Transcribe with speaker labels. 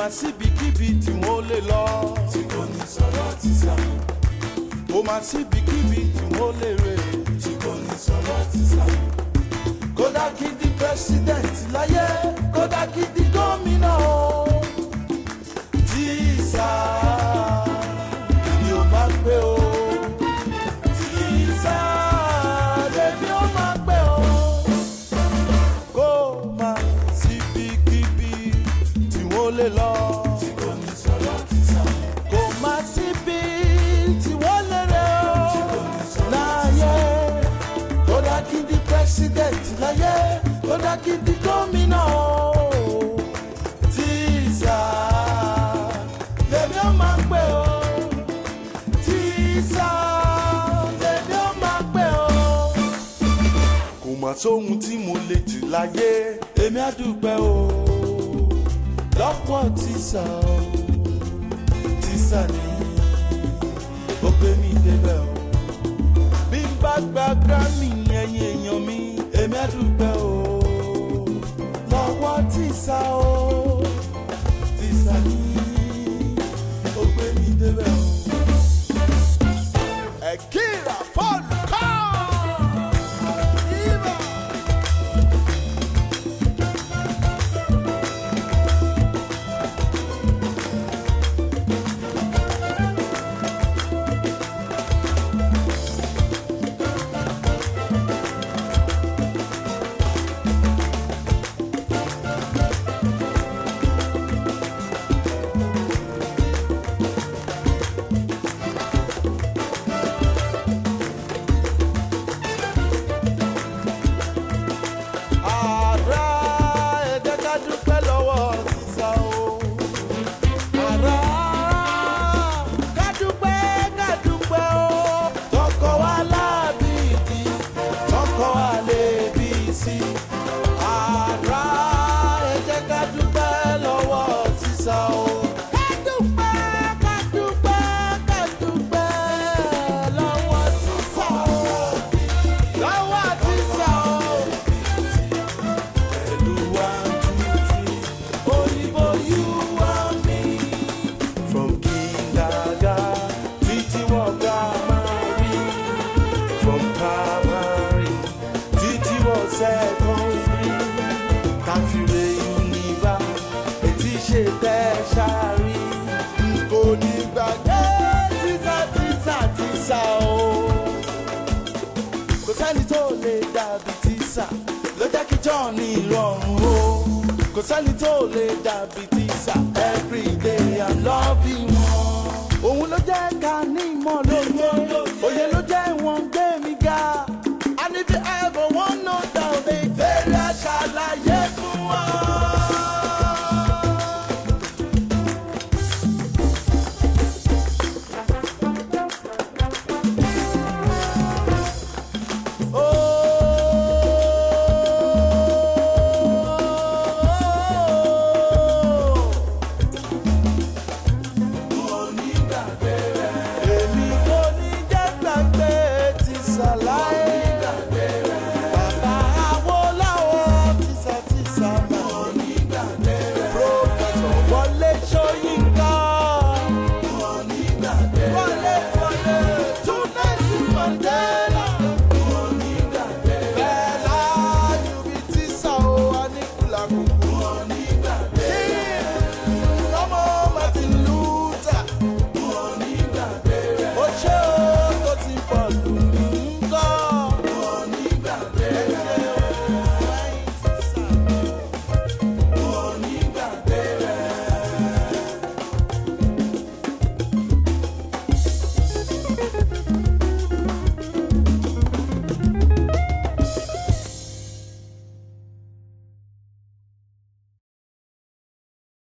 Speaker 1: máa síbikíbi tí mo lè lọ.
Speaker 2: tí kò ní sọ̀rọ̀ tíṣà
Speaker 1: kò máa síbikíbi tí mo lè rè.
Speaker 2: tí kò ní sọ̀rọ̀ tíṣà
Speaker 1: kódà kí di president láyé kódà kí di gómìnà o. tíṣà ni ó máa pé o. tíṣà lèmi ó máa pé o. kó máa síbikíbi tí mo lè lọ.
Speaker 2: tí kò ní sọ̀rọ̀ tíṣà
Speaker 1: kò má síbi tí wọ́n lè rẹ̀
Speaker 2: tí kò
Speaker 1: ọ́
Speaker 2: ní sọ̀rọ̀
Speaker 1: láyé kódà kí n di president láyé kódà kí n di gómìnà o. tíṣà lèmi ó máa pè ó tíṣà lèmi ó máa pè ó. kò mà sóhun tí mo lè jù láyé èmi á dúpẹ́ o lọ́pọ̀ tíṣà o tíṣà ni ó gbé mi débẹ̀ o. bí n bá gba grammy ẹ̀yìn èèyàn mi èmi á dúpẹ́ o. lọ́wọ́ tíṣà o tíṣà ni ó gbé mi débẹ̀ o. ẹ̀kíra fọ́ọ̀lù kọ́. Ibà. Àrà ẹ jẹ́ ká dúpẹ́ lọ́wọ́ tíṣà o. Àrà ká dúpẹ́ ká dúpẹ́ o. Tọkọ wa láàbí ìdí, tọkọ wa lè bí sí. Àrà ẹ jẹ́ ká dúpẹ́ lọ́wọ́ tíṣà o. Ká dúpẹ́ ká dúpẹ́ ká dúpẹ́ lọ́wọ́ tíṣà o. Lọ́wọ́ tíṣà o. Pẹ̀lú one, two, three, òyìnbó you and me. From kindergarten títí wọ primary. From primary títí wọ secondary. Káfíńrè univa etí ṣe tertiary. N kò ní gbàgbé tíṣà tíṣà tíṣà o kò sẹ́ni tó lè dàbí tíṣà ló jẹ́ kí john ní ìrọ̀rùn o kò sẹ́ni tó lè dàbí tíṣà everyday i'm loving wọn. òun ló jẹ́ ká ní ìmọ̀ lóye òye ló jẹ́ wọn gbé mi ga and if you ever wan know down dey fẹ́rẹ́ àṣàlàyé fún wọn. Èmi kò ní jẹ́ gbàgbé ti ṣàlàyé. Bàbá Awólọ́wọ̀ tìṣàtìṣà mọ̀ ní gbàgbé. Prọfẹ̀sọ̀ Wọlé Ṣóyínká. Wọlé Wọlé Túnẹ́sì Mandela. Bẹ́ẹ̀ láàyò bí tíṣà ó wà ní kùlàkùkù.